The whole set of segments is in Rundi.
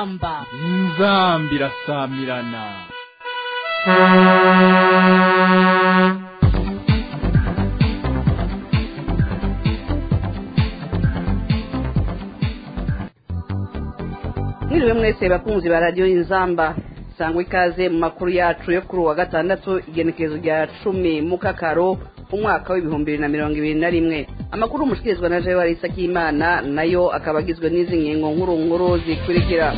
inzamba inzamba irasamirana mwiriwe mwese bakunzi ba radiyo inzamba sangwa ikaze mu makuru yacu yo kuri uwa gatandatu igenekerezo rya cumi mu kakaro umwaka w'ibihumbi bibiri na mirongo ibiri na rimwe amakuru umushikirizwa na jewe arisa k'imana nayo akaba agizwe n'izi ngingo nkuru nkuru zikurikira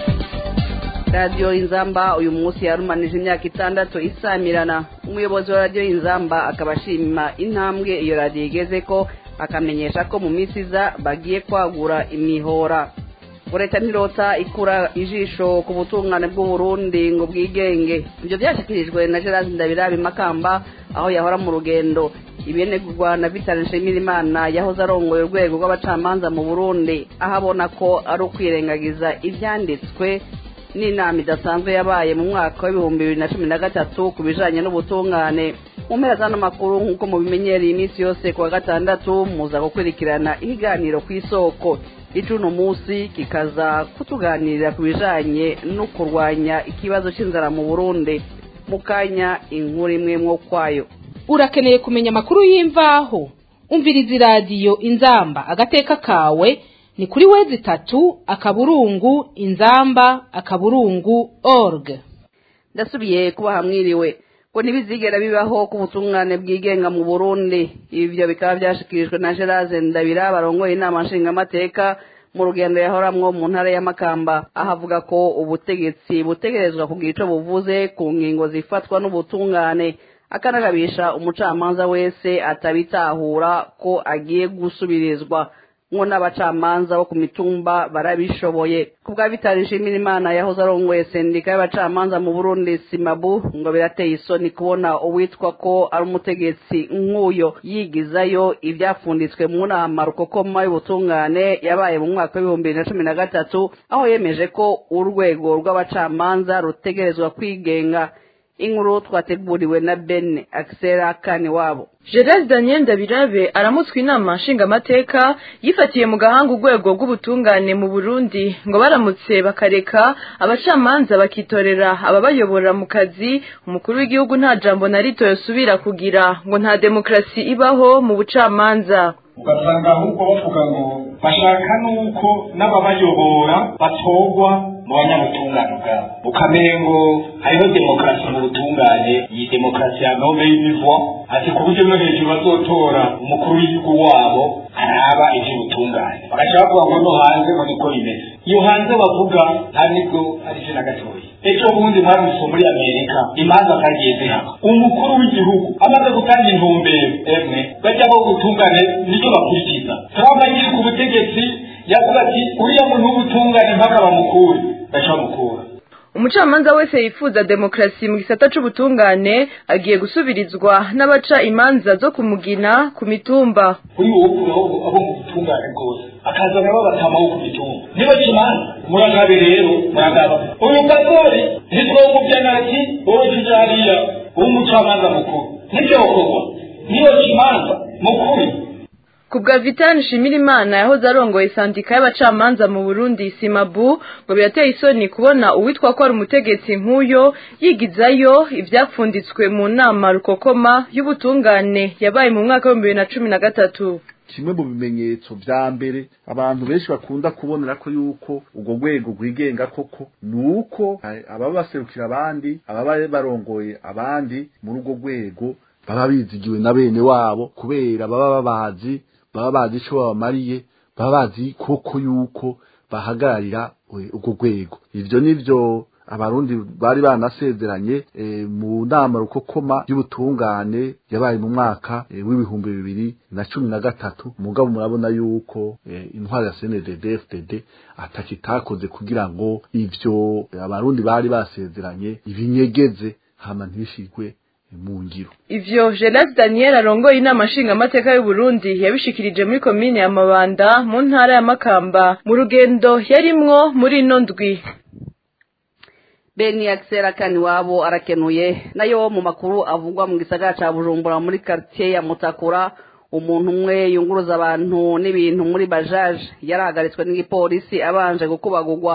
radiyo inzamba uyu munsi yarumanije imyaka itandatu isamirana umuyobozi wa radiyo inzamba akaba ashima intambwe iyo radiyo igeze ko akamenyesha ko mu minsi iza bagiye kwagura imihora leta ntirota ikura ijisho ku butungane bw'uburundi ngo bwigenge ibyo byashyikirijwe na gerard ndabirabi makamba aho yahora mu rugendo ibihenegurwa na vitali nshimirimana yahoze arongoye urwego rw'abacamanza mu burundi aho abona ko ari ukwirengagiza ibyanditswe n'inama idasanzwe yabaye mu mwaka w'ibihumbi bibiri na cumi na gatatu ku bijanye n'ubutungane mu mpera z'ano makuru nk'uko mubimenyereye iminsi yose ku wa gatandatu muza gukurikirana ikiganiro ku isoko icuno munsi kikaza kutuganirira ku bijanye no kurwanya ikibazo c'inzara mu burundi mu kanya inkuru imwe mwo kwayo urakeneye kumenya amakuru y'imvaho umviriza iradiyo inzamba agateka kawe ni kuri wezi itatu akaburungu inzamba akaburungu org ndasubiye kuba hamwiriwe ngo ntibizigera bibaho ku butungane bwigenga mu burundi ibyo bikaba byashikirijwe na gerard ndabira barongoye inama nshingamateka mu rugendo yahoramwo mu ntara ya makamba aho avuga ko ubutegetsi butegerezwa kugira ico buvuze ku ngingo zifatwa n'ubutungane akanagabisha umucamanza wese atabitahura ko agiye gusubirizwa ngo n'abacamanza bo ku mitumba barabishoboye ku bwa vitali nshimirimana yahoze arongoye sendika y'abacamanza mu burundi simabu ngo birateye isoni kubona uwitwa ko ari umutegetsi nk'uyo yigizayo ibyapfunditswe mu nama rukokoma y'ubutungane yabaye mu mwaka w'ibihumbi bibiri na cumi na gatatu aho yemeje ko urwego rw'abacamanza rutegerezwa kwigenga inkuru twateguriwe na ben akisera kani wabo gerard daniel ndabirabe aramutswe inama nshingamateka yifatiye mu gahanga urwego rw'ubutungane mu burundi ngo baramutse bakareka abacamanza bakitorera ababayobora mu kazi umukuru w'igihugu nta jambo na rito yosubira kugira ngo nta demokarasi ibaho mu bucamanza ugasanga ahubwo bavuga ngo bashaka n'uko n'ababayobora batorwa mu banyabutungane bwabo ukamengo hariho demokarasi mu butungane iyi demokarasi ya nome y'imivo ati ku buryo no hejuru bazotora umukuru w'igihugu wabo araba ivy'ubutungane bagaca bavuga ngo no hanze ngo niko bimeze iyo hanze bavuga nta nibwo ari vyo na gatoya ejo bundi mwarumvise muri amerika imanza zagiye zihaba umukuru w'igihugu amaze gutanga intumbero emwe bajya bo gutungane nicyo bakurikiza trump agiye ku butegetsi yavuga ati uriya muntu w'ubutungane mpaka bamukure baca bamukura umucamanza wese yifuza demokarasi mu gisata c'ubutungane agiye gusubirizwa n'abaca imanza zo kumugina ku mitumba kuri wowe ukuraho abo mu butungane bwose akazana babatama wo ku mitumba niba kimanza muragabe rero muragaba uyu gasore ntitwomuvya ati wowe tuja hariya w'umucamanza mukuru nivyo wokorwa niyo kimanza mukuri ku bwa vitani nshimirimana yahoze arongoye sandika y'abacamanza mu burundi simabu ngo birateye isoni kubona uwitwa ko ari umutegetsi nk'uyo yigizayo ibyapfunditswe mu nama rukokoma y'ubutungane yabaye mu mwaka w'ibihumbi bibiri na cumi na gatatu kimwe mu bimenyetso vya mbere abantu benshi bakunda kubonera ko yuko urwo rwego rwigenga koko ni uko ababa baserukira abandi ababa barongoye abandi muri urwo rwego baba bizigiwe na bene wabo kubera baba babazi baba bazi ico babamariye baba bazi koko yuko bahagararira urwo rwego ivyo nivyo abarundi bari banasezeranye e, mu nama rukokoma y'ubutungane yabaye mu mwaka e, w'ibihumbi bibiri na cumi na gatatu mugabo murabona yuko e, intwari ya CNDD FDD atakitakoze kugira ngo ivyo abarundi bari basezeranye ibinyegeze hama ntibishirwe mu ngiro ivyo Gerard Daniel arongoye inama nshingamateka y'u Burundi yabishikirije muri komine ya Mabanda mu ntara ya Makamba mu rugendo yarimwo muri ino ndwi beni akisera kani wabo arakenuye nayo mu makuru avugwa mu gisagara ca bujumbura muri quartier ya mutakura umuntu umwe yunguruza abantu n'ibintu muri bajaje yarahagaritswe n'igipolisi abanje gukubagurwa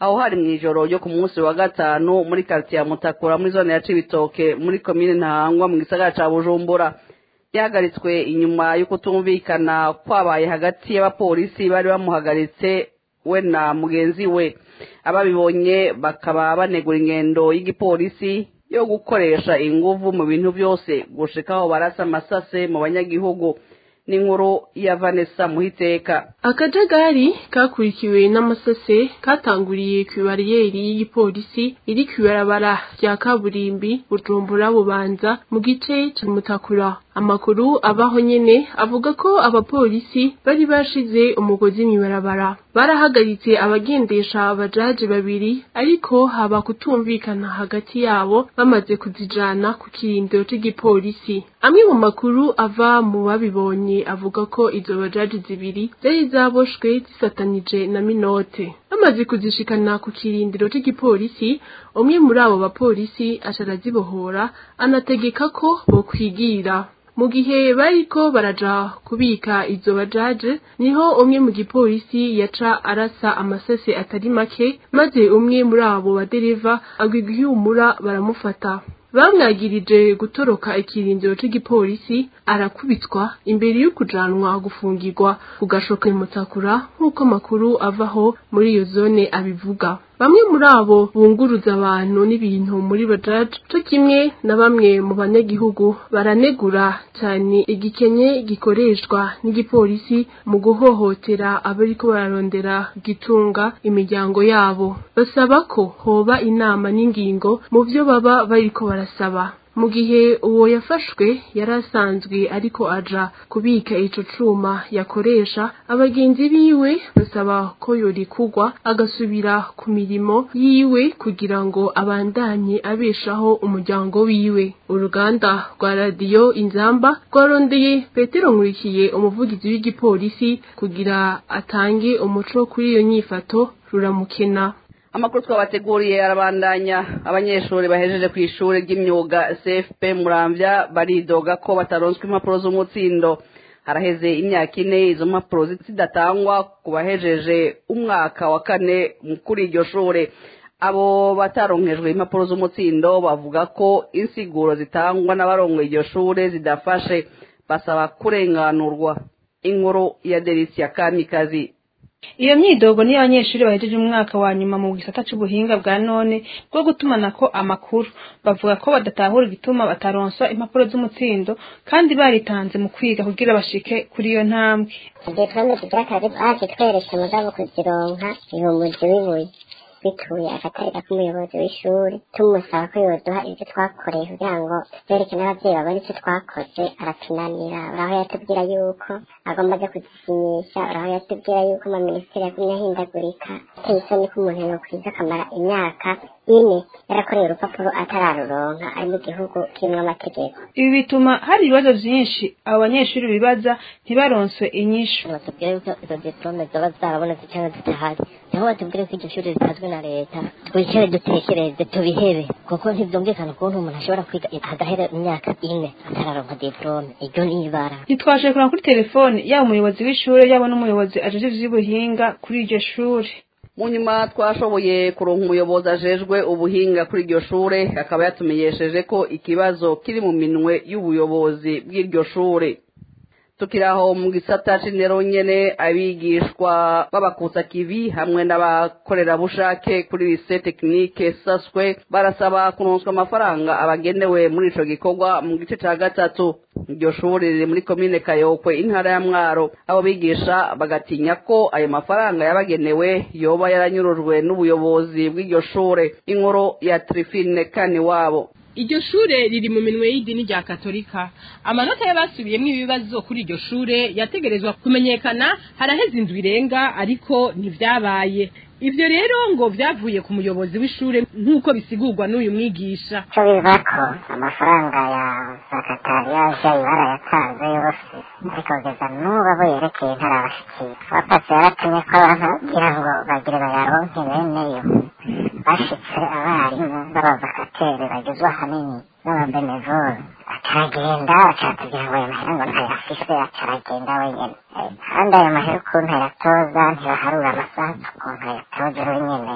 aho hari mu ijoro ryo ku munsi wa gatanu muri karitsiye ya mutakura muri zone ya cibitoke muri komine ntahangwa mu gisagara ca bujumbura yahagaritswe inyuma yo kutumvikana kwabaye hagati y'abapolisi bari bamuhagaritse we na mugenzi we ababibonye bakaba banegura ingendo y'igipolisi yo gukoresha inguvu mu bintu byose gushikaho barasa amasase mu banyagihugu n'inkuru ya vanessa muhiteka akajagari kakurikiwe n'amasase katanguriye ku bariyeri y'igipolisi iri ku ibarabara rya kaburimbi bujumbura bubanza mu gice cy'umutakura amakuru abaho nyene avuga ko abapolisi bari bashize umugozi mw'ibarabara barahagaritse abagendesha abajaji babiri ariko haba kutumvikana hagati yabo bamaze kuzijana ku kirindiro cy'igipolisi amwe mu makuru ava mu babibonye avuga ko izo bajaji zibiri zari zaboshwe zisatanije na minote bamaze kuzishikana ku kirindiro cy'igipolisi umwe muri abo bapolisi aca arazibohora anategeka ko bokwigira mu gihe bariko baraja kubika izo bajaje niho umwe mu gipolisi yaca arasa amasase atari make maze umwe muri abo badereva agwiga ihumura baramufata bamwagirije gutoroka ikirindiro cy'igipolisi arakubitwa imbere yo kujanwa gufungirwa ku gashoka mutakura nk'uko amakuru avaho muri iyo zone abivuga bamwe muri abo bunguruza abantu n'ibintu muri bajaji cyo kimwe na bamwe mu banyagihugu baranegura cyane igikenye gikoreshwa n'igipolisi mu guhohotera abariko bararondera gitunga imiryango yabo basaba ko hoba inama n'ingingo mu byo baba bariko barasaba mu gihe uwo yafashwe yari asanzwe ariko aja kubika ico cuma yakoresha abagenzi biwe basaba ko yorikugwa agasubira ku mirimo yiwe kugira ngo abandanye abeshaho umuryango wiwe uruganda rwa radiyo inzamba rwarondeye petero nkurikiye umuvugizi w'igipolisi kugira atange umuco kuri iyo nyifato ruramukena amakuru twabateguriye arabandanya abanyeshuri bahejeje ku ishuri ry'imyuga cfp muramvya baridoga ko bataronswa impapuro z'umutsindo haraheze imyaka ine izo mpapuro zidatangwa ku bahejeje umwaka wa kane kuri iryo shure abo bataronkejwe impapuro z'umutsindo bavuga ko insiguro zitangwa n'abarongoye iryo shure zidafashe basaba kurenganurwa inkuru ya delisia kamikazi iyo myidogo niyo abanyeshuri bahejeje umwaka wa nyuma mu gisata c'ubuhinga bwa none bwo gutumanako amakuru bavuga ko badatahura igituma bataronswa impapuro z'umutsindo kandi baritanze mu kwiga kugira bashike kuri iyo ntambwe diplome zigira akazi bazitweretse mugabo kuzironka ihumuzi w'ibuye bituye akatarika k'umuyobozi w'ishuri tumusaba ko yoduha ibyo twakoreye kugira ngo tubereke n'abavyeyi babone icyo twakoze aratunanira uraho yatubwira yuko agomba aja kuzisinyisha uraho yatubwira yuko amaminisitiri yagumye ahindagurika ateye isoni ko umuntu yokwiza akamara imyaka ine yarakoreye urupapuro atararuronka ari mu gihugu kirimwo amategeko ibi bituma hari ibibazo vyinshi abo banyeshuri bibaza ntibaronswe inyishu batubwira yuko izo diplome zoba zarabonetse cyangwa zitahari niho batubwire ko iryo shuri ritazwi na leta twicare dutekereze tubihebe kuko ntivyumvikana ukuntu umuntu ashobora kwiga agahera imyaka ine atararonka diplome iryo ni ibara ntitwashoboye kureba kuri telefone yaba umuyobozi w'ishuri yaba n'umuyobozi ajeje ivy'ubuhinga kuri iryo shuri mu nyuma twashoboye kuronka umuyobozi ajejwe ubuhinga kuri iryo shure akaba yatumenyesheje ko ikibazo kiri mu minwe y'ubuyobozi bw'iryo shure tukiri aho mu gisata c'indero nyene abigishwa b'abakutsa kivi hamwe n'abakorerabushake kuri lise tekinike saswe barasaba kuronswa amafaranga abagenewe muri ico gikorwa mu gice ca gatatu iryo shuri riri muri komine kayokwe intara ya mwaro abo bigisha bagatinya ko ayo mafaranga yabagenewe yoba yaranyurujwe n'ubuyobozi bw'iryo shure inkuru ya trifine kani wabo iryo shure riri mu minwe y'idini rya katolika amanota y'abasubiyemo ibibazo kuri iryo shure yategerezwa kumenyekana haraheze indwi irenga ariko ntivyabaye ivyo rero ngo vyavuye ku muyobozi w'ishure nk'uko bisigurwa n'uyu mwigisha icyo biva ko amafaranga ya sakatariyaje barayatanze yose ariko kugeza n'ubu abo yerekeye ntarabashikira wapasi yaratumye ko abantu kugira ngo bagire bayaronke beneyo bashitse abarimu b'abavakateri bagizwe ahanini n'ababenevole acaragenda acatubwira ngo ayo mahera ngo ntayafise acaragenda wenyene kandi ayo mahera ukuntu ayatoza ntibaharura amasaha ukuntu ayatoza wenyene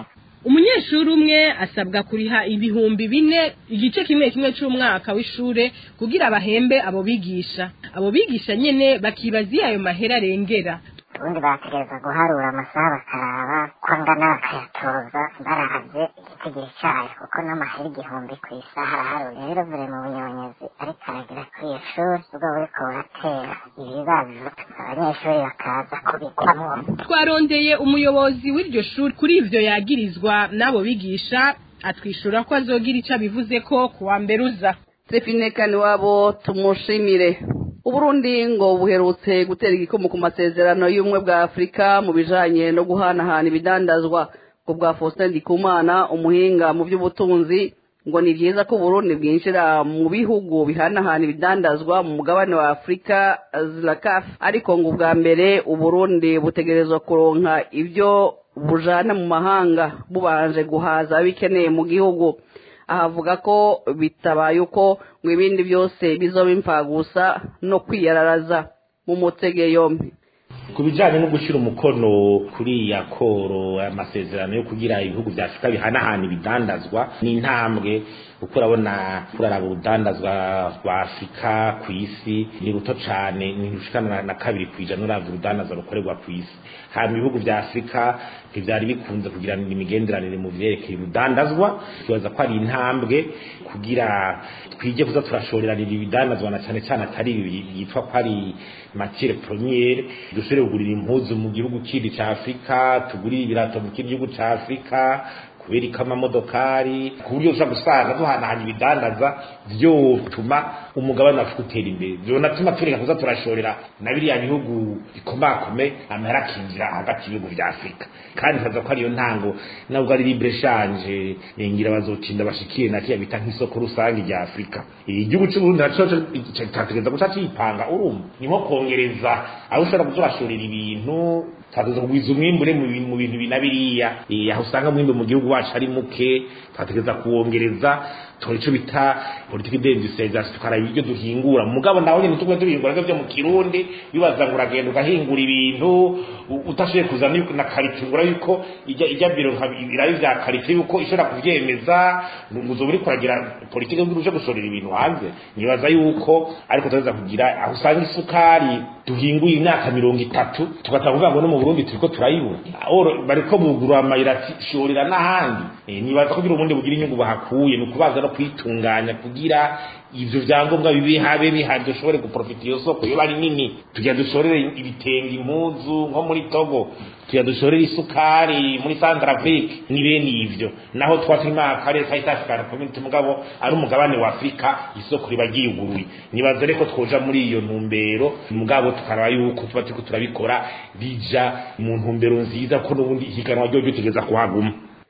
umunyeshuri umwe asabwa kuriha ibihumbi bine igice kimwe kimwe c'umwaka w'ishure kugira bahembe abo bigisha abo bigisha nyene bakibaza iyo ayo mahera arengera ubundi bategereza guharura amasaha bakaraba ko angana bakayatoza baravye igitigiri cayo kuko n'amahera igihumbi ku isaha araharuye rero vure mu bunyonyezi ariko aragira kuri iyo shuri ubwo buriko buratera ibibazo abanyeshuri bakaza kubikwamwo twarondeye umuyobozi w'iryo shuri kuri ivyo yagirizwa n'abo bigisha atwishura ko azogira ico abivuze ko kuwa mbere uza Trifine wabo tumushimire Uburundi ngo buherutse gutera igikomo ku masezerano y'ubumwe bwa Afurika mu bijanye no guhanahana ibidandazwa ku bwa Faustin Ndikumana umuhinga mu by'ubutunzi ngo ni byiza ko Burundi bwinjira mu bihugu bihanahana ibidandazwa mu mugabane wa Afurika ZLACAF ariko ngo ubwa mbere Uburundi butegerezwa kuronka ibyo bujana mu mahanga bubanje guhaza bikeneye mu gihugu ahavuga ko bitabaye uko ngo ibindi byose bizoba impfagusa no kwiyararaza mu mutege yombi ku bijyanye no gushyira umukono kuri ya koro amasezerano yo kugira ibihugu bya afurika bihanahana ibidandazwa ni intambwe kuko urabona kuraraba urudandazwa rwa afurika ku isi ni ruto cyane ni rushikana na kabiri ku ijana uravye urudandazwa rukorerwa ku isi hama ibihugu bya afurika ntivyari bikunze kugira imigenderanire mu vyerekeye urudandazwa twibaza ko ari intambwe kugira twige kuza turashoreranira ibidandazwa na cyane cyane atari ibi byitwa ko ari matiere premiere dushobore kugurira impuzu mu gihugu kindi ca afurika tugurire ibirato mu kindi gihugu ca afurika kubereka amamodokari ku buryo ushobora gusanga duhanahanya ibidandaza vyotuma umugabane wacu utera imbere vyonatuma tureka kuza turashorera na biriya bihugu bikomakome amahera akinjira hagati y'ibihugu vya afurika kandi nkaza ko ariyo ntango nabwo ari libre change ngira bazotinda bashikire na kiya bita nk'isoko rusange rya afurika igihugu c'uburundi naco categereza guca cipanga urumva ni nko kongereza aho ushobora kuzorashorera ibintu twategereza kugwiza umwimbure mu bintu bina biriya aho usanga umwimbe mu gihugu wacu ari muke twategereza kuwongereza tora ico bita politiki d'industrialisation tukaraba ibyo duhingura mugabo naho nyene tugwe duhingura byo mu kirundi bibaza ngo uragenda ugahingura ibintu utashoboye kuzana na karitungura yuko ijya ijya biro nkabirayo vya karite yuko ishobora kuvyemeza ngo uzoba uriko uragira politiki yo uje gushorera ibintu hanze nibaza yuko ariko tuza kugira aho usanga isukari duhinguye imyaka mirongo itatu tugatanga kuvuga ngo no mu Burundi turiko turayibura bariko bugura amayira shorera n'ahandi nibaza ko kugira ubundi bugira inyungu bahakuye ni ukubaza no kwitunganya kugira ivyo vyangombwa bibi habe bihari dushobore guprofita iyo soko iyo bari nini tugira dushorere ibitenge impuzu nko muri Togo tugira dushorere isukari muri Centrafrique ni bene ivyo naho twatuma akarere ka East African Community mugabo ari umugabane wa Afrika isoko riba ryiguruye nibaza reko twoja muri iyo ntumbero mugabo tukaraba yuko tuba turiko turabikora bija mu ntumbero nziza ko n'ubundi higanwa ryo tugeza kuhaguma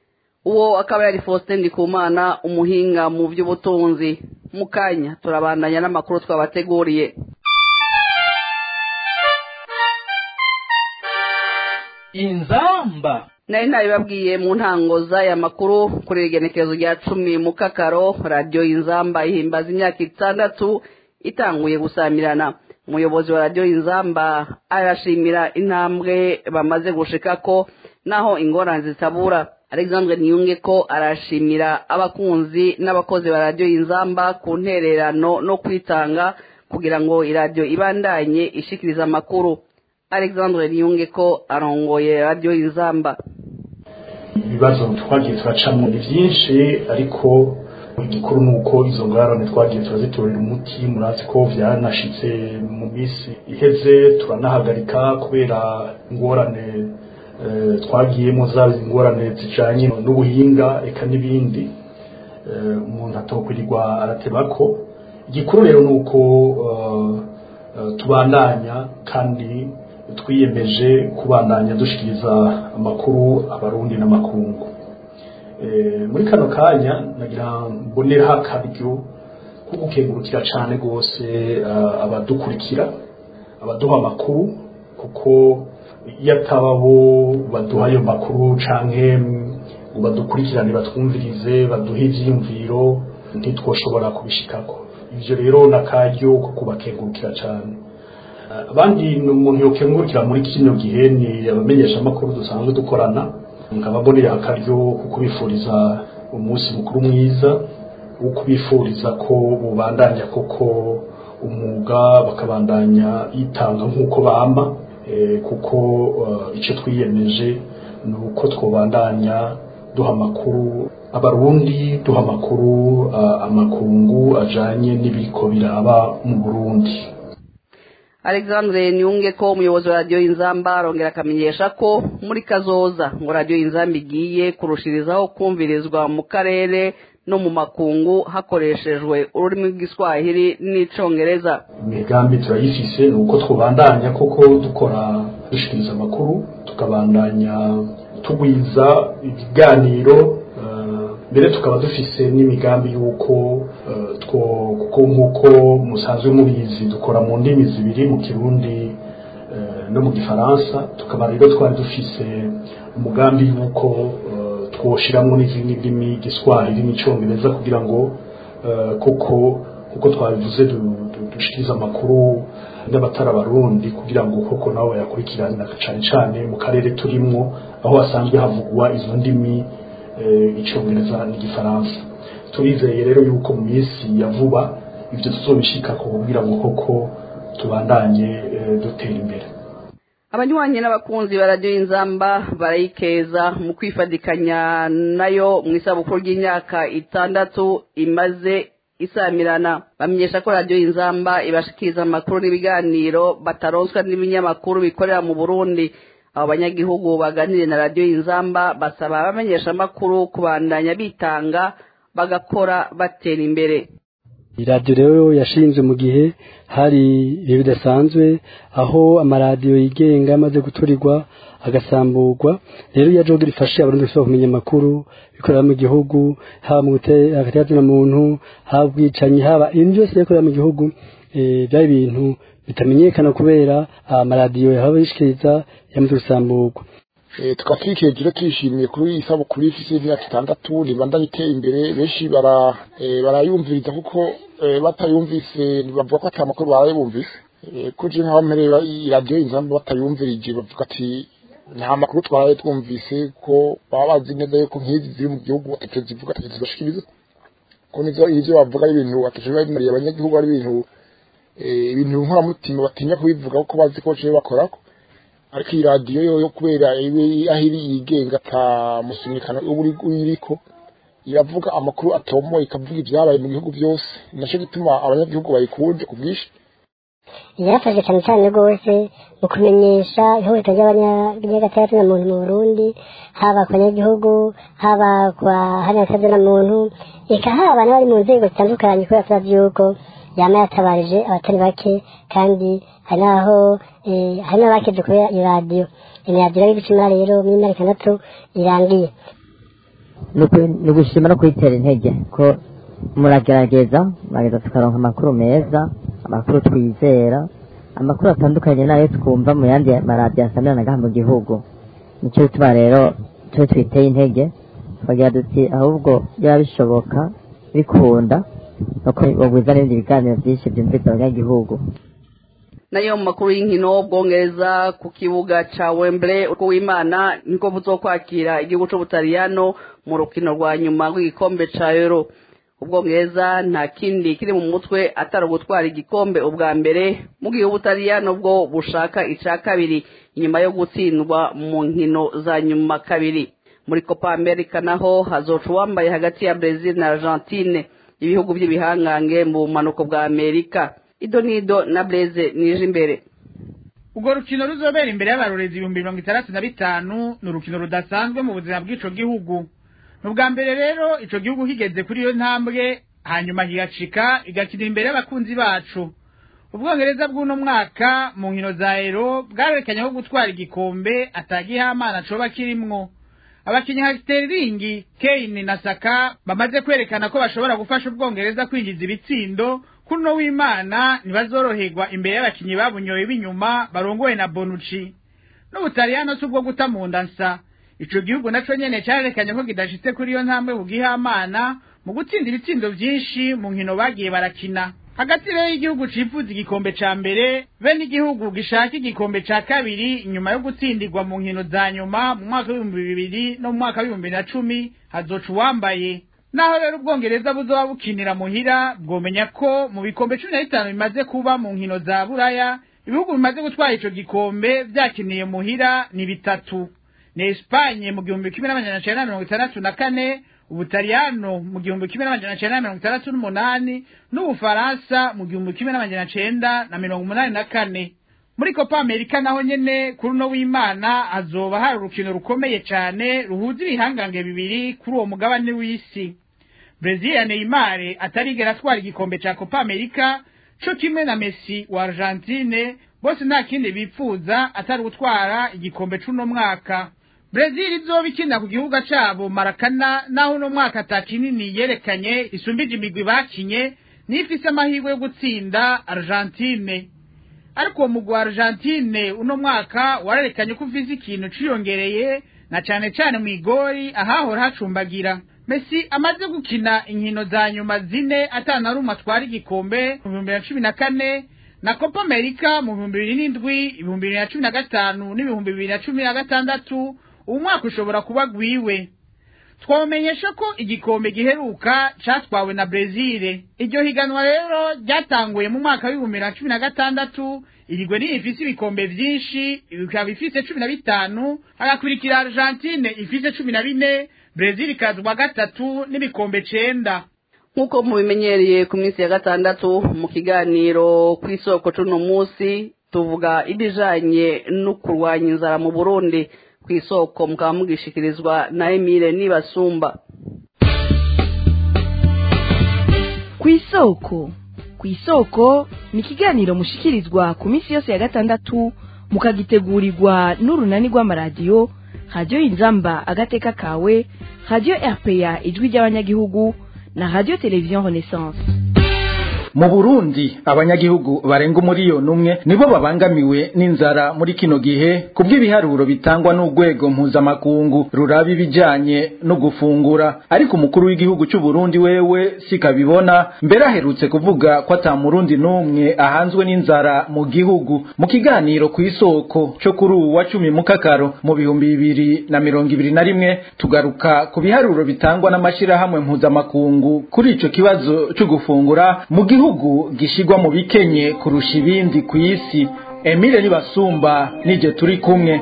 uwo akaba yari Faustin Ndikumana umuhinga mu by'ubutunzi mu kanya turabandanya n'amakuru twabateguriye inzamba nari nabibabwiye mu ntango z'aya makuru kuri igenekerezo rya cumi mu kakaro radiyo inzamba ihimbaza imyaka itandatu itanguye gusamirana umuyobozi wa radiyo inzamba arashimira intambwe bamaze gushikako naho ingorane zitabura alexandre niyunge ko arashimira abakunzi n'abakozi ba radiyo inzamba ku ntererano no kwitanga kugira ngo iradiyo ibandanye ishikiriza amakuru alexandre niyunge ko arongoye radiyo inzamba ibibazo twagiye turacamo ni byinshi ariko igikuru ni uko izo ngorane twagiye turazitorera umuti murazi ko byanashitse mu minsi iheze turanahagarika kubera ingorane twagiyemo zaba ingorane zijanye n'ubuhinga eka n'ibindi umuntu atokwirirwa arateba ko igikuru rero ni uko tubandanya kandi twiyemeje kubandanya dushikiriza amakuru abarundi n'amakungu muri kano kanya nagira mboneraho akaryo ko gukengurukira cyane rwose abadukurikira abaduha amakuru kuko iyo ataba bo baduha ayo makuru canke ngo badukurikirane batwumvirize baduhe ivyiyumviro ntitwoshobora kubishikako ivyo rero nakaryo ko kubakengurukira cane abandi umuntu yokengurukira muri kino gihe ni abamenyesha amakuru dusanzwe dukorana nkaba mbonera akaryo ko kubifuriza umunsi mukuru mwiza wo kubifuriza ko bubandanya koko umwuga bakabandanya yitanga nk'uko bamba kuko icyo twiyemeje ni uko twabandanya duha amakuru abarundi duha amakuru amakungu ajanye n'ibiko biraba mu burundi alexandre niyunge ko umuyobozi wa radiyo y'inzamba arongera akamenyesha ko muri kazoza ngo radiyo y'inzamba igiye kurushirizaho kumvirizwa mu karere no mu makungu hakoreshejwe ururimi rw'igiswahili n'icongereza imigambi turayifise ni uko twubandanya koko dukora dushikiriza amakuru tukabandanya tugwiza ibiganiro mbere tukaba dufise n'imigambi y'uko kuko nk'uko musanzwe mubizi dukora mu ndimi zibiri mu kirundi no mu gifaransa tukaba rero twari dufise umugambi y'uko twoshiramwo n'izindi ndimi igiswahili n'icongereza kugira ngo koko kuko twabivuze dushikiriza amakuru n'abatari abarundi kugira ngo koko nabo bayakurikirane cane cane mu karere turimwo aho hasanzwe havugwa izo ndimi icyongereza n'igifaransa turizeye rero yuko mu minsi ya vuba ibyo tuzobishika kugira ngo koko tubandanye dutera imbere abanywanyi n'abakunzi ba radiyo y'inzamba barayikeza mu kwifadikanya nayo mu isabukuru ry'imyaka itandatu imaze isamirana bamenyesha ko radiyo y'inzamba ibashikiriza amakuru n'ibiganiro bataronswa n'ibinyamakuru bikorera mu burundi abo banyagihugu baganiriye na radiyo y'inzamba basaba abamenyesha amakuru kubandanya bitanga bagakora batera imbere iradiyo rero yashinzwe mu gihe hari ibihe bidasanzwe aho amaradiyo yigenga amaze guturirwa agasamburwa rero iyo ajoga rifashe abarundi bashobora kumenya amakuru bikorera mu gihugu haba mu hagati muntu haba ubwicanyi haba ibintu byose bikorera mu gihugu byaba ibintu bitamenyekana kubera amaradiyo yahaba yishikiriza yamaze gusamburwa tukaba turikejera tuyishimiye kuri iyi sabukuru y'ifisi y'imyaka itandatu ribandanye iteye imbere benshi barayumviriza kuko batayumvise bavuga ko atari amakuru barayumvise kuje nk'aho mperera iradiyo inzamba batayumvirije bavuga ati nta makuru twaraye twumvise ko baba bazi neza yuko nk'izi ziri mu gihugu atacyo zivuga atacyo zibashikiriza ko nizo ivyo bavuga ari ibintu atacyo bimariye abanyagihugu ari ibintu ibintu nkoramutima batinya kubivuga kuko bazi ko baciye bakorako ariko iyi radiyo yo kubera aho iri yigenga atamusunikana uriko iravuga amakuru atomoye ikavuga ibyabaye mu bihugu byose nacyo gituma abanyagihugu bayikunze ku bwinshi yarafashe cyane cyane rwose mu kumenyesha ihohoterwa ry'agatandatu na muntu mu burundi haba ku banyagihugu haba ku bahanyakazi na muntu reka haba n'abari mu nzego zitandukanye kubera tubazi yuko yama yatabarije abatari bake kandi hari n'aho hari n'abakeje kubera iyo radiyo iyo radiyo rero ibicumura rero muri myaka itandatu irangiye ni ugushima no kuyitera intege ko muragerageza murageza tukaronka amakuru meza amakuru twizera amakuru atandukanye n'ayo twumva mu yandi maradiyo asamiranaga mu gihugu nicyo bituma rero twe twiteye intege tukagira duti ahubwo byaba bishoboka bikunda nuko bagwiza n'ibindi biganiro byinshi byumvise abanyagihugu nayo mu makuru y'inkino bwongereza ku kibuga ca Wembley uko w'Imana niko buzokwakira igihugu c'Ubutaliyano mu rukino rwa nyuma rw'igikombe ca Euro ubwongereza nta kindi kiri mu mutwe atari ugutwara igikombe ubwa mbere mu gihe Ubutaliyano bwo bushaka ica kabiri inyuma yo gutsindwa mu nkino za nyuma kabiri muri Copa America naho hazoca uwambaye hagati ya Brazil na Argentine ibihugu by'ibihangange mu bumanuko bwa Amerika ido nido na Blaise nije imbere urwo rukino ruzobera imbere y'abarorezi ibihumbi mirongo itandatu na bitanu ni urukino rudasanzwe mu buzima bw'ico gihugu ni ubwa mbere rero ico gihugu kigeze kuri iyo ntambwe hanyuma higacika igakina imbere y'abakunzi bacu ubwongereza bw'uno mwaka mu nkino za ero bwarerekanye ko gutwara igikombe atagihamana coba kirimwo abakinyi nka Sterling, Kane na Saka bamaze kwerekana ko bashobora gufasha ubwongereza kwinjiza ibitsindo kuno w'Imana ntibazoroherwa imbere y'abakinyi babunyoye b'inyuma barongowe na Bonucci n'Ubutaliyano si ubwo guta mu nda nsa ico gihugu naco nyene carerekanye ko kidashitse kuri iyo ntambwe kugihamana mu gutsinda ibitsindo vyinshi mu nkino bagiye barakina hagati rero y'igihugu cifuza igikombe ca mbere be n'igihugu gishaka igikombe ca kabiri nyuma yo gutsindirwa mu nkino za nyuma mu mwaka w'ibihumbi bibiri no mu mwaka w'ibihumbi na cumi hazoca uwambaye naho rero ubwongereza buzoba bukinira muhira bwomenya ko mu bikombe cumi na bitanu bimaze kuba mu nkino za buraya ibihugu bimaze gutwara ico gikombe vyakiniye muhira ni bitatu ni Espanye mu gihumbi kimwe n'amajana cenda na mirongo itandatu na kane ubutaliyano mu gihumbi kimwe n'amajana cenda na mirongo itandatu n'umunani n'ubufaransa mu gihumbi kimwe n'amajana cenda na mirongo umunani na kane muri copa amerika naho nyene kuri uno w'imana hazoba hari urukino rukomeye cane ruhuza ibihangange bibiri kuri uwo mugabane w'isi brezil ya neymar atarigera atwara igikombe ca copa amerika co kimwe na messi wa argentine bose nta kindi bipfuza atari gutwara igikombe c'uno mwaka brezil izoba ikina ku gihugu cabo marakana naho uno mwaka ata kinini yerekanye isumbije imigwi bakinye n'ifise amahirwe yo gutsinda argentine ariko uwo mugwi wa argentine uno mwaka wararekanye ko ufise ikintu ciyongereye na cane cane mw'igori ahahora hacumbagira Messi amaze gukina inkino za nyuma zine atana rumwe atwara igikombe mu bihumbi bibiri na cumi na kane na Copa America mu bihumbi bibiri n'indwi ibihumbi bibiri na cumi na gatanu n'ibihumbi bibiri na cumi na gatandatu uwu mwaka ushobora kuba gwiwe twamenyesha ko igikombe giheruka catwawe na Brezil iryo higanwa rero ryatanguye mu mwaka w'ibihumbi bibiri na cumi na gatandatu irigwe niyo ifise ibikombe vyinshi ikaba ifise cumi na bitanu hagakurikira Argentine ifise cumi na bine Brezil ikazwa gatatu n'ibikombe cenda nk'uko mubimenyereye ku minsi ya gatandatu mu kiganiro ku isoko c'uno munsi tuvuga ibijanye no kurwanya inzara mu burundi ku isoko mukaba mugishikirizwa na emile nibasumba ku isoko ku isoko ni ikiganiro mushikirizwa ku minsi yose ya gatandatu mukagitegurirwa n'urunani rw'amaradiyo radiyo inzamba agateka kawe radiyo rpa ijwi ry'abanyagihugu na radiyo televiziyo renaissance mu burundi abanyagihugu barenga umuriyoni umwe nibo babangamiwe n'inzara muri kino gihe ku bw'ibiharuro bitangwa n'urwego mpuzamakungu ruraba ibijyanye no gufungura ariko umukuru w'igihugu cy'u Burundi wewe sikabibona mbere aherutse kuvuga ko ata murundi n'umwe ahanzwe n'inzara mu gihugu mu kiganiro ku isoko cyo kuri ubu wa cumi mu kakaro mu bihumbi bibiri na mirongo ibiri na rimwe tugaruka ku biharuro bitangwa n'amashyirahamwe mpuzamakungu kuri icyo kibazo cyo gufungura mu gihugu gihugu gishigwa mu bikenye kurusha ibindi ku isi Emile Nibasumba nije turi kumwe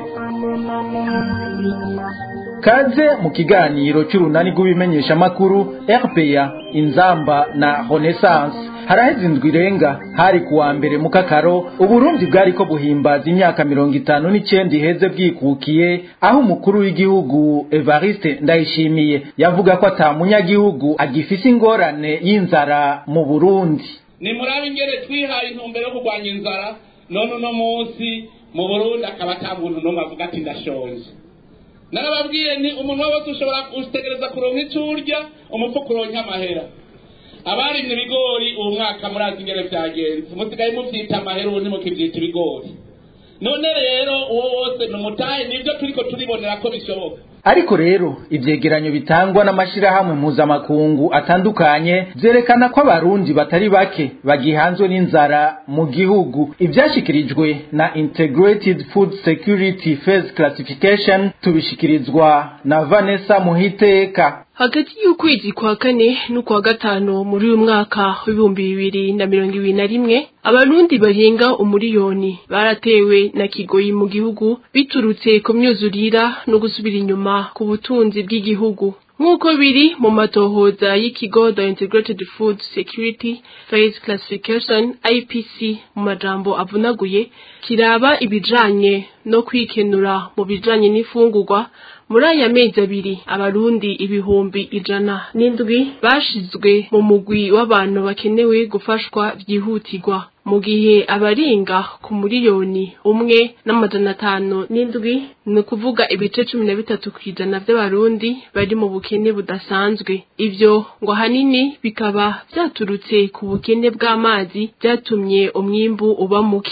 kaze mu kiganiro cy'urunani rw'ibimenyesha makuru RPA inzamba na Renaissance haraheze indwi irenga hari kuwa mbere mu kakaro uburundi bwari ko buhimbaza imyaka mirongo itanu n'icyenda iheze bwikukiye aho umukuru w'igihugu evariste ndayishimiye yavuga ko ata munyagihugu agifise ingorane y'inzara mu burundi ni murabe ingere twihaye intumbero yo kurwanya inzara none uno munsi mu burundi akaba ata muntu n'umwe avuga ati ndashonje narababwiye ni umuntu wese ushobora gutegereza kuronka icyo urya umufuka uronka amahera abarimye ibigori uwo mwaka murazi ingero byagenze musigaye mubyita amahera ubundi mukibyita ibigori none rero uwo wose ni umutahe nibyo turiko turibonera ko bishoboka ariko rero ivyegeranyo bitangwa n'amashirahamwe mpuzamakungu atandukanye vyerekana ko abarundi batari bake bagihanzwe n'inzara mu gihugu ivyashikirijwe na integrated food security phase classification tubishikirizwa na vanessa muhiteka hagati y'ukwezi kwa kane n'ukwa gatanu muri uyu mwaka w'ibihumbi bibiri na mirongo ibiri na rimwe abarundi barenga umuriyoni baratewe na kigoyi mu gihugu biturutse ku myuzurira no gusubira inyuma ku butunzi bw'igihugu nk'uko biri mu matohoza y'ikigo the integrated food security phase classification ipc mu majambo avunaguye kiraba ibijanye no kwikenura mu bijanye n'ifungurwa muri aya mezi abiri abarundi ibihumbi ijana n'indwi bashizwe mu mugwi w'abantu bakenewe gufashwa byihutirwa mu gihe abaringa ku miliyoni umwe n'amajana atanu n'indwi ni ukuvuga ibice cumi na bitatu ku ijana by'abarundi bari mu bukene budasanzwe ibyo ngo ahanini bikaba byaturutse ku bukene bw'amazi byatumye umwimbu uba muke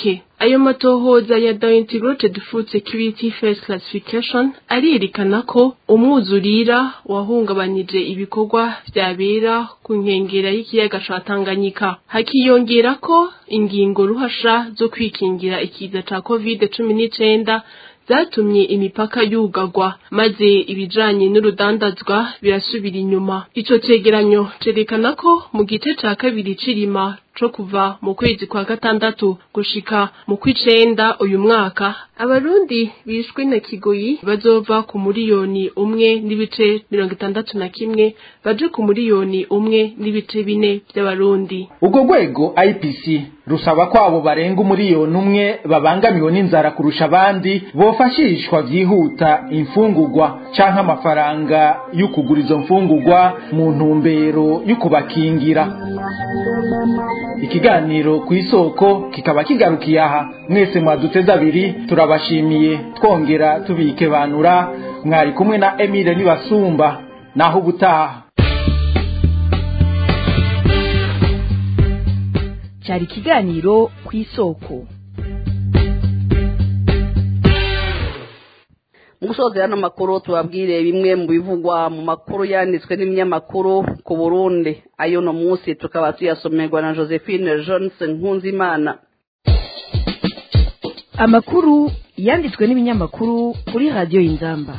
ayo matohoza ya Diintegrated Food Security First Classification arerekana ko umwuzurira wahungabanije ibikorwa vyabera ku nkengera y'ikiyaga ca Tanganyika hakiyongera ko ingingo ruhasha zo kwikingira ikiza ca COVID-19 zatumye imipaka yugagwa maze ibijanye n'urudandazwa birasubira inyuma ico cegeranyo cerekana ko mu gice ca kabiri cirima co kuva mu kwezi kwa gatandatu gushika mu kw'icenda uyu mwaka abarundi bishwe na kigoyi bazova ku muriyoni umwe n'ibice mirongo itandatu na kimwe baje ku muriyoni umwe n'ibice bine vy'abarundi ubwo rwego IPC rusaba ko abo barenga umuriyoni umwe babangamiwe n'inzara kurusha abandi bofashishwa vyihuta imfungurwa canke amafaranga yo kugura izo mfungurwa mu ntumbero yo kubakingira ikiganiro ku isoko kikaba kigarukiye aha mwese mwaduteze abiri turabashimiye twongera tubikebanura mwari kumwe na Emile Nibasumba naho ubutaha cyari ikiganiro ku isoko mu gusoza ano makuru tubabwire bimwe mu bivugwa mu makuru yanditswe n'ibinyamakuru ku burundi ayo no munsi tukaba tuyasomerwa na josephine johnson nkunzimana amakuru yanditswe n'ibinyamakuru kuri radiyo y'inzamba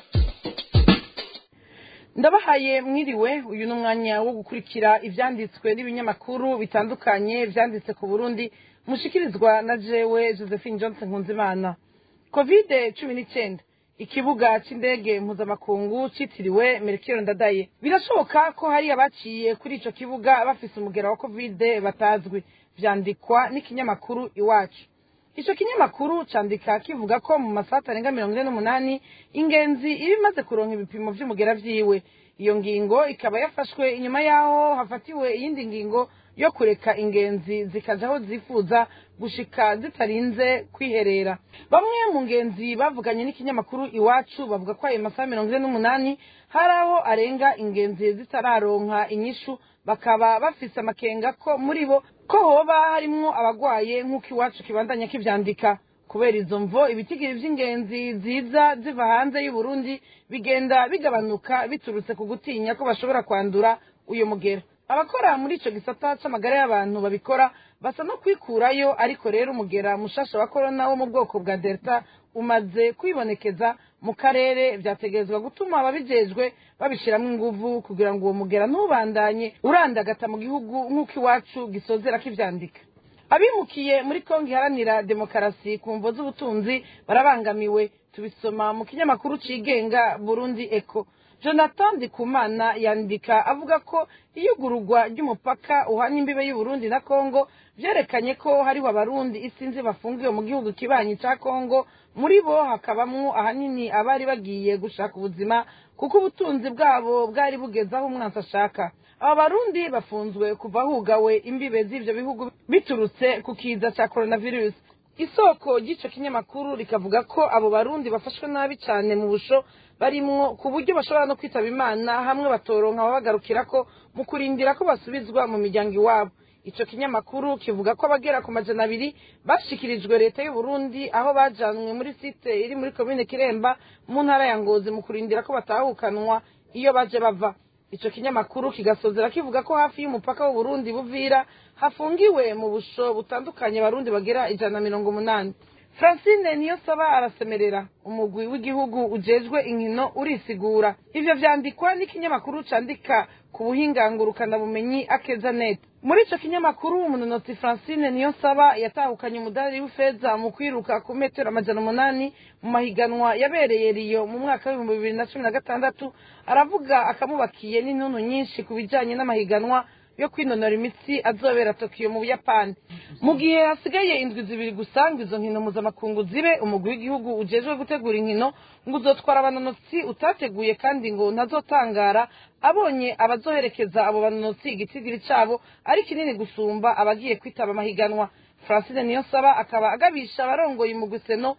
ndabahaye mwiriwe uyu ni umwanya wo gukurikira ibyanditswe n'ibinyamakuru bitandukanye byanditse ku burundi mushikirizwa na jewe josephine johnson nkunzimana kovide cumi n'icyenda ikibuga cy'indege mpuzamakungu cyitiriwe merikiro ndadaye birashoboka ko hari abaciye kuri icyo kibuga bafise umugera wa kovide batazwi byandikwa n'ikinyamakuru iwacu icyo kinyamakuru cyandika kivuga ko mu masaha atarenga mirongo ine n'umunani ingenzi iba imaze kuronka ibipimo by'umugera byiwe iyo ngingo ikaba yafashwe inyuma y'aho hafatiwe iyindi ngingo yo kureka ingenzi zikaja aho zifuza gushika zitarinze kwiherera bamwe mu ngenzi bavuganye n'ikinyamakuru iwacu bavuga ko ayo masaha mirongo ine n'umunani hari aho arenga ingenzi zitararonka inyishu bakaba bafise amakenga ko muri bo ko hoba harimwo abagwaye nk'uko iwacu kibandanya kivyandika kubera izo mvo ibitigiri vy'ingenzi ziza ziva hanze y'uburundi bigenda bigabanuka biturutse ku gutinya ko bashobora kwandura uyo mugera abakora muri ico gisata c'amagara y'abantu babikora basa no kwikurayo ariko rero umugera mushasha wa korona wo mu bwoko bwa delta umaze kwibonekeza mu karere vyategerezwa gutuma ababijejwe babishiramwo inguvu kugira ngo uwo mugera ntubandanye urandagata mu gihugu nk'uko iwacu gisozera kivyandika abimukiye muri kongo iharanira demokarasi ku mvo z'ubutunzi barabangamiwe tubisoma mu kinyamakuru cigenga burundi eko jonathan ndikumana yandika avuga ko iyugururwa ry'umupaka uhanye imbibe y'uburundi na kongo vyerekanye ko hariho abarundi isinzi bafungiwe mu gihugu kibanyi ca kongo muri bo hakabamwo ahanini abari bagiye gushaka ubuzima kuko ubutunzi bwabo bwari bugeze aho umwansi ashaka aba barundi bafunzwe kuva hugawe imbibe z'ivyo bihugu biturutse ku kiza ca coronavirus isoko ry'ico kinyamakuru rikavuga ko abo barundi bafashwe nabi cane mu busho barimwo ku buryo bashobora no kwitaba imana hamwe batoronka ababagarukirako mu kurindira ko basubizwa mu miryango iwabo ico kinyamakuru kivuga ko abagera ku majana abiri bashikirijwe leta y'u Burundi aho bajanwe muri site iri muri komine Kiremba mu ntara ya Ngozi mu kurindira ko batahukanwa iyo baje bava ico kinyamakuru kigasozera kivuga ko hafi y'umupaka w'u Burundi buvira hafungiwe mu busho butandukanye barundi bagera ijana na mirongo umunani francine niyo saba arasemerera umugwi w'igihugu ujejwe inkino urisigura ivyo vyandikwa n'ikinyamakuru candika ku buhingangurukana bumenyi akeza net muri ico kinyamakuru umunonotsi francine niyo saba yatahukanye umudari w'ifeza mu kwiruka ku metero amajana umunani mu mahiganwa yabereye riyo mu mwaka w'ibihumbi bibiri na cumi na gatandatu aravuga akamubakiye n'intuntu nyinshi ku bijanye n'amahiganwa yo kwinonora imitsi azobera Tokyo mu Buyapani mu gihe hasigaye indwi zibiri gusa ngo izo nkino mpuzamakungu zibe umugwi w'igihugu ujejwe gutegura inkino ngo uzotwara abanonotsi utateguye kandi ngo ntazotangara abonye abazoherekeza abo banonotsi igitigiri cabo ari kinini gusumba abagiye kwitaba amahiganwa Francine Niyonsaba akaba agabisha abarongoye umugwi seno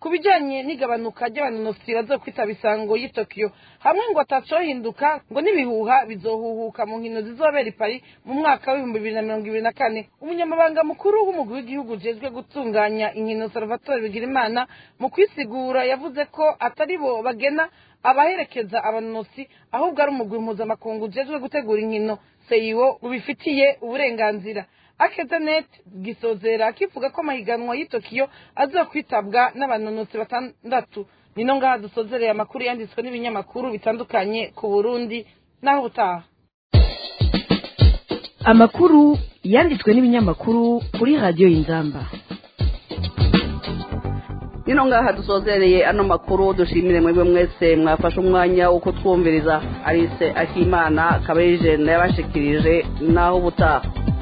ku bijyanye n'igabanuka ry'abanonosi bazokwitaba isango y'i tokiyo hamwe ngo atacohinduka ngo n'ibihuha bizohuhuka mu nkino zizobera i paris mu mwaka w'ibihumbi bibiri na mirongo ibiri na kane umunyamabanga mukuru w'umugwi w'igihugu ujejwe gutunganya inkino salvatore bigirimana mu kwisigura yavuze ko atari bo bagena abaherekeza abanonosi ahubwo ari umugwi mpuzamakungu ujejwe gutegura inkino seyiwo ubifitiye uburenganzira akezanet gisozera kivuga ko amahiganwa y'i tokiyo azokwitabwa n'abanonosi batandatu nino ngaha dusozereye amakuru yanditswe n'ibinyamakuru bitandukanye ku burundi n'aho ubutaha amakuru yanditswe n'ibinyamakuru kuri radiyo y'inzamba nino ngaha dusozereye ano makuru dushimire mwebwe mwese mwafashe umwanya wo kutwumviriza arise akimana kabeje yabashikirije naho ubutaha